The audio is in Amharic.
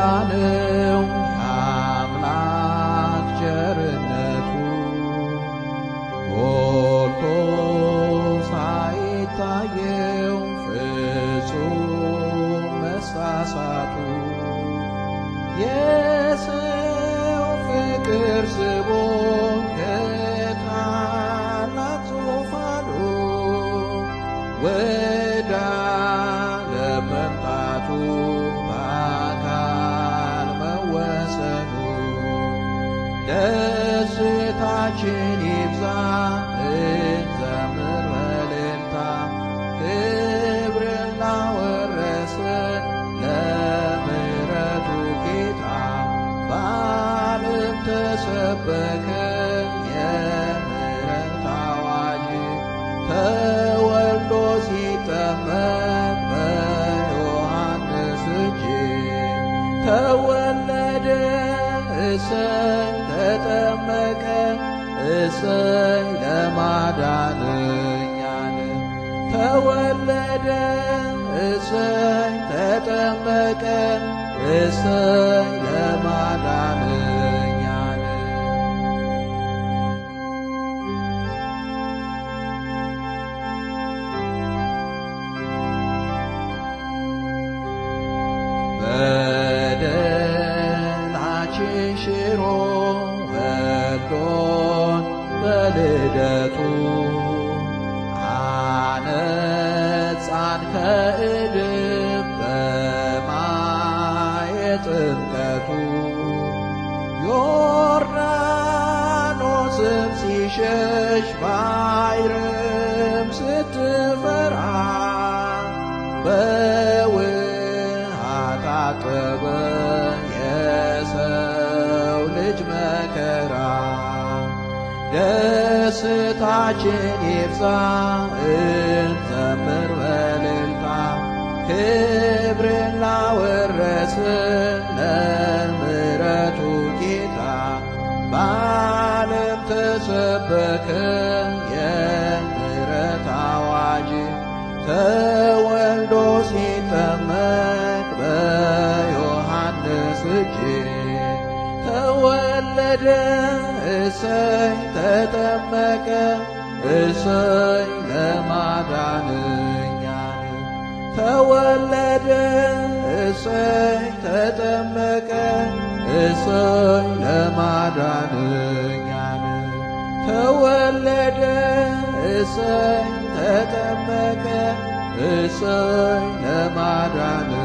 ነው የአምላክ ቸርነቱ ጎልቶ ሳይታየው ፍጹም መሳሳቱ የሰው ፍቅር ስቦ ከታላቅ ዙፋኑ ወደ ዓለም መምጣቱ በአካል መወሰኑ ደስታችን ይብዛ እንዘምር በእልልታ ክብርን ላወረሰን ለምሕረቱ ጌታ በዓለም ተሰበከ የምሕረት አዋጅ ተወልዶ ሲጠመቅ በዮሐንስ እጅ ተወለደ እሰይ ተጠመቀ እሰይ ለማዳንኛን ተወለደ እሰይ ተጠመቀ እሰይ ለማዳንኛን በደላችን ሽሮ ወዶን በልደቱ አነጻን ከእድፍ በማየ ጥምቀቱ ዮርዳኖስም ሲሸሽ ባሕርም ስትፈራ በውሃ ታጠበ የሰው ልጅ መከራ ደስታችን ይብዛ እንዘምር በእልልታ ክብርን ላወረስን ለምሕረቱ ጌታ በዓለም ተሰበከ የምሕረት አዋጅ ተወልዶ ሲጠመቅ በዮሐንስ እጅ ተወለደ እሰይ ተጠመቀ እሰይ ለማዳንኛን ተወለደ እሰይ ተጠመቀ እሰይ ለማዳንኛን ተወለደ እሰይ ተጠመቀ እሰይ ለማዳን